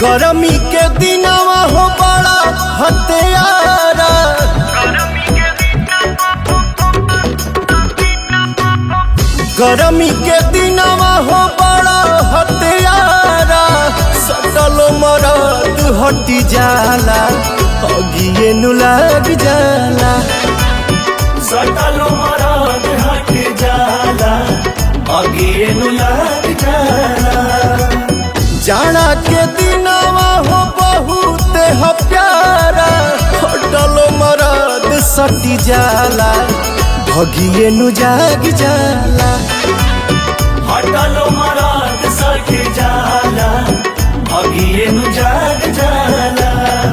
गरमी के दिनवा हो बड़ा हत्यारा गरमी के दिनवा हो बड़ा हत्यारा सटल मरद हटी जाला अगिए नु लग जाला सटल मरद हट जाला अगिए नु लग जाला जाना के दिनवा हो बहुत ह प्यारा हटल मरद सटी जाला भगिए नु जाग जाला हटल मरद सट जाला अगिए नु जाग जाला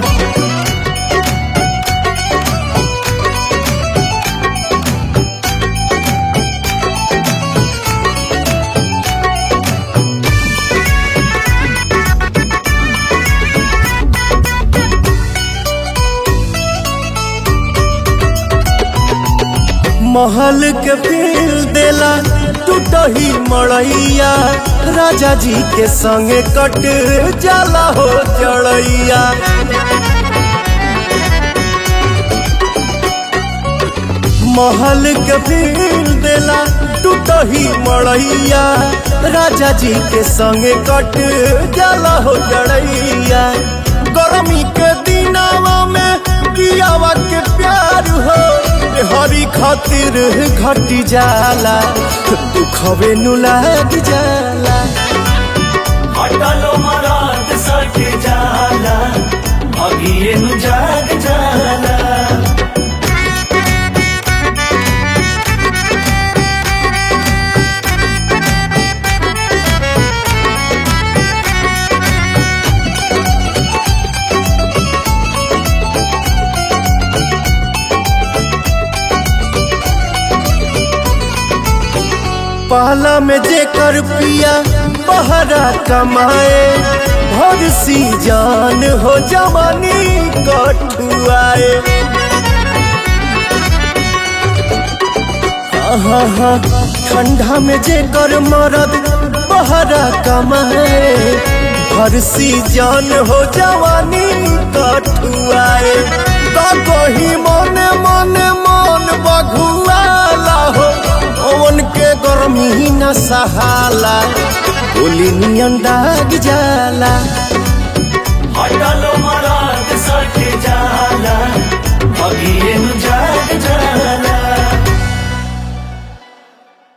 महल के फील देला टूटही मड़ैया राजा जी के संगे कट जाला हो जड़ैया महल के फील देला टूटही मड़ैया राजा जी के संगे कट जाला हो जड़ैया गर्मी के दिनावा में कियावा के प्यार हो हरी खातिर घटी जाला दुखवे नु लग जाला हटल मरद सट जाला अगिए नु जाग जाला पहला में जेकर पिया बहरा कमाए भर सी जान हो जवानी कठुआए हाँ हाँ ठंडा में जेकर मरद बहरा कमाए भर सी जान हो जवानी कठुआए तो कही मने मने मन बघुआला हो ओवन के गर्मी न सहाला गोली नियन दाग जाला हटल